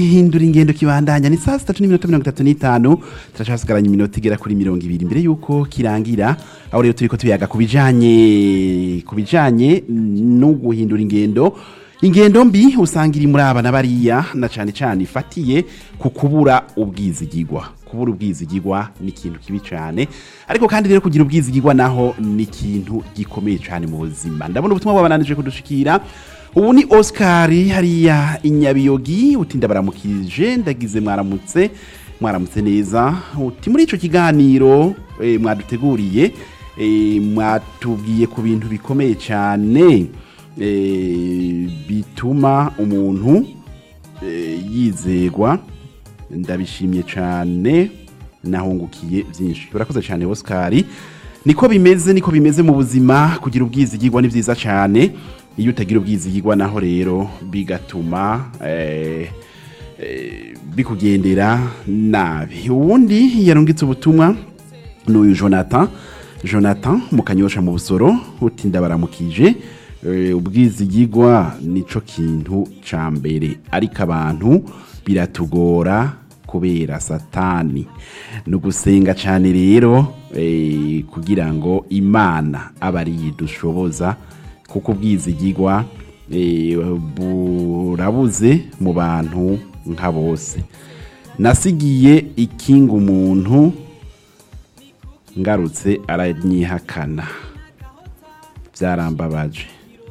hindura ingendo kibandanya ni saa sitatu n'iminota mirongo itatu n'itanu turacasigaranye iminota igera kuri mirongo ibiri mbere y'uko kirangira aho rero turiko tuyaga ku bijanye ku bijanye no guhindura ingendo ingendo mbi usanga iri muri aba na bariya na cane cane ifatiye ku kubura ubwizigigwa kubura ubwizigigwa ni ikintu kibi cane ariko kandi rero kugira ubwizigigwa naho ni ikintu gikomeye cane mu buzima ndabona ubutumwa bwabananije kudushikira ubu ni oscar hariya inyabiyogi utinda baramukije ndagize mwaramutse mwaramutse neza uti muri ico kiganiro eh, mwaduteguriye eh, mwatubwiye ku bintu bikomeye cyane eh, bituma umuntu eh, yizegwa ndabishimye cyane nahungukiye byinshi urakoze cyane oscar niko bimeze niko bimeze mu buzima kugira ubwizigirwa ni byiza cyane iyo utagira ubwizigirwa naho rero bigatuma eh, eh, bikugendera nabi ubundi yarungitse ubutumwa n'uyu jonathan jonathan mukanyosha mu busoro utinda baramukije eh, ubwizigirwa nico kintu ca mbere ariko abantu biratugora kubera satani ni ugusenga cyane rero eh, kugira ngo imana abe ariyo idushoboza kuko ubwizigirwa eh, burabuze mu bantu nka bose nasigiye ikinga umuntu ngarutse aranyihakana byarambabaje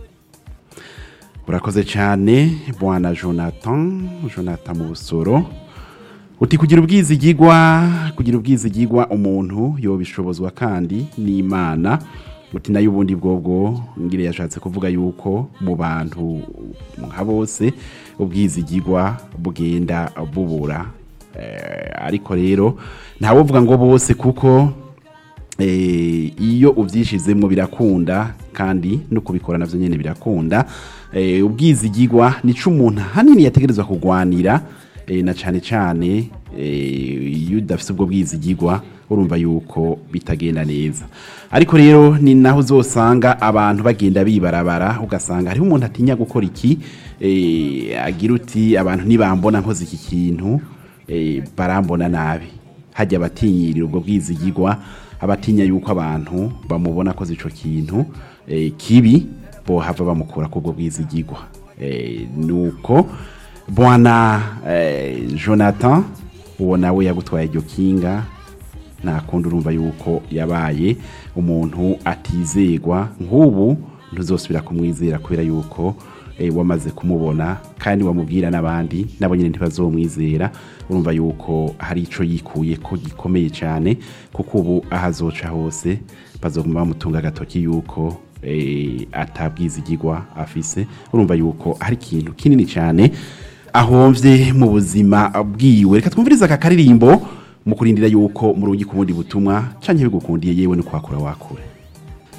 urakoze cyane bwana jonathan jonathan mu busoro uti kugira ubwizigirwa kugira ubwizigirwa umuntu yobishobozwa kandi n'imana uti nayo ubundi bwobwo ngire yashatse kuvuga yuko mu bantu nka bose ubwizigirwa bugenda bubura Eh, ariko rero ntawovuga ngo bose kuko eh, iyo ubyishizemo birakunda kandi no kubikora navyo nyene birakunda eh, ubwizigirwa nico umuntu hanini yategerezwa kugwanira eh, na cane cane eh, iyo udafise ubwo bwizigirwa urumva yuko bitagenda neza ariko rero ni naho uzosanga abantu bagenda bibarabara ugasanga hariho umuntu atinya gukora iki eh, agira uti abantu nibambona nkoze iki kintu eh, barambona nabi hajya abatinyirira ubwo bwizigirwa abatinya yuko abantu bamubona akoze ico kintu eh, kibi bohava bamukura kubwo bwizigirwa eh, nuko bwana eh, jonathan uwo nawe yagutwaye iryo kinga nta kundi urumva yuko yabaye umuntu atizegwa nk'ubu ntuzosubira kumwizera kubera yuko eh, wamaze kumubona kandi wamubwira n'abandi nabo nyine ntibazomwizera urumva yuko hari ico yikuye ko gikomeye cyane kuko ubu aho azoca hose bazoguma bamutunga agatoki yuko eh, atabwizigirwa afise urumva yuko hari ikintu kinini cyane ahomvye mu buzima bwiwe reka twumvirize aka karirimbo mu kurindira yuko murungi ku bundi butumwa canke bigukundiye yewe no kwakura wakure